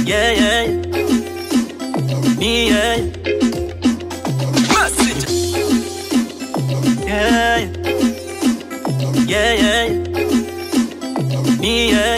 yeah, yeah. Ni yeah. Message. Yeah, yeah, yeah. Ni yeah.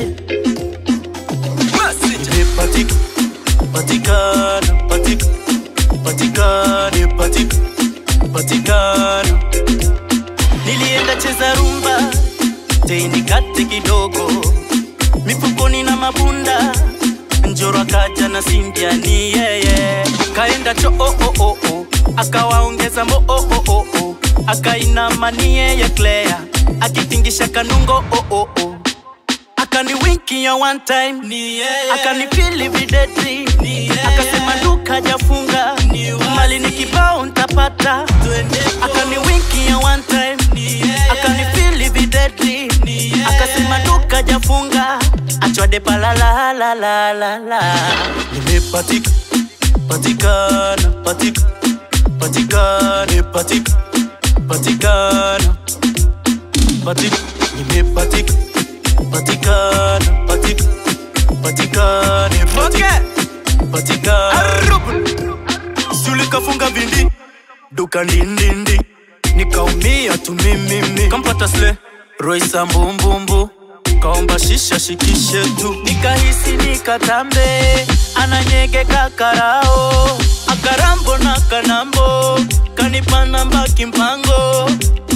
Message. Patika, patikana, patika, patikane, patika, patikana. Nilienda cheza rumba, teinikate kidogo, mifukoni na mabunda, njoro akaja na Cynthia ni yeye, kaenda cho oh, oh, oh, oh. akawaongeza mo oh, oh, oh, oh. akainama ni yeye Claire, akitingisha kanungo oh, oh, oh. akani winki ya one time ni yeye, akani feel videtri ni yeye, akasema duka jafunga ni mali ni kibao ntapata, akani winki ya one time ni yeye, akani feel videtri ni yeye, akasema duka jafunga achwade palala la la la la nimepatika patikana patika patikane patika patikana patika nimepatika patikana patika patikane patika patikana sulikafunga vindi duka ndindindi nikaumia tu mimimi kampata sle roisa mbumbumbu kaomba shisha shikishe tu nikahisi nikatambe ananyegeka karao akarambo na kanambo kanipana mbaki mpango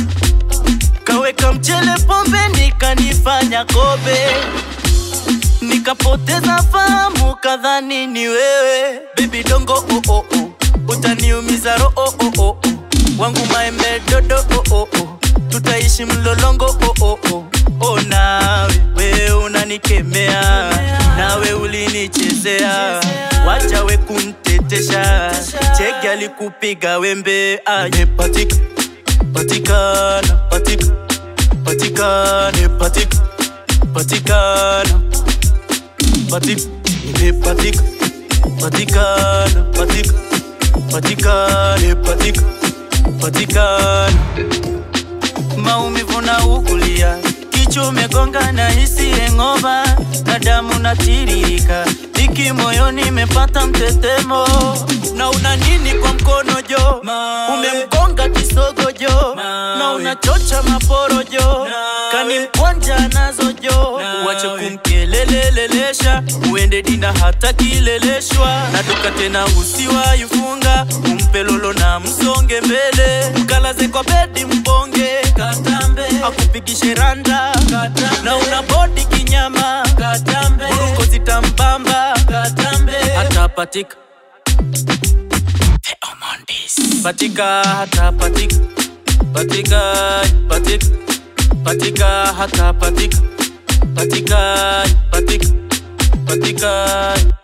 kaweka mchele pombe nikanifanya kobe nikapoteza fahamu kadhani ni wewe bebi dongo oh, oh, oh. utaniumiza ro oh, oh, oh, oh. wangu maembe dodo oh, oh, oh. tutaishi mlolongo oh, oh, oh. oh, nawe we unanikemea nawe ulinichezea wacha we kuntetesha chege alikupiga wembe aye patika patikana patika patikane patika patikana patika nimepatika patikana patika patikane patika patikana maumivu na ukulia kichwa umegonga na hisi engova na damu natiririka iki moyoni imepata mtetemo na una nini kwa mkono jo umemgonga kisogo jo na unachocha maporojo kani mkwanja nazo jo uache kumkelelelelesha uende dina hata kileleshwa na duka tena usiwaifunga umpe lolo na msonge mbele mkalaze kwa bedi mbonge katambe akupigishe randa katambe. na una bodi kinyama katambe uruko zitambamba katambe hata patika patika hata patika patika patika patika hata patika patika patika patika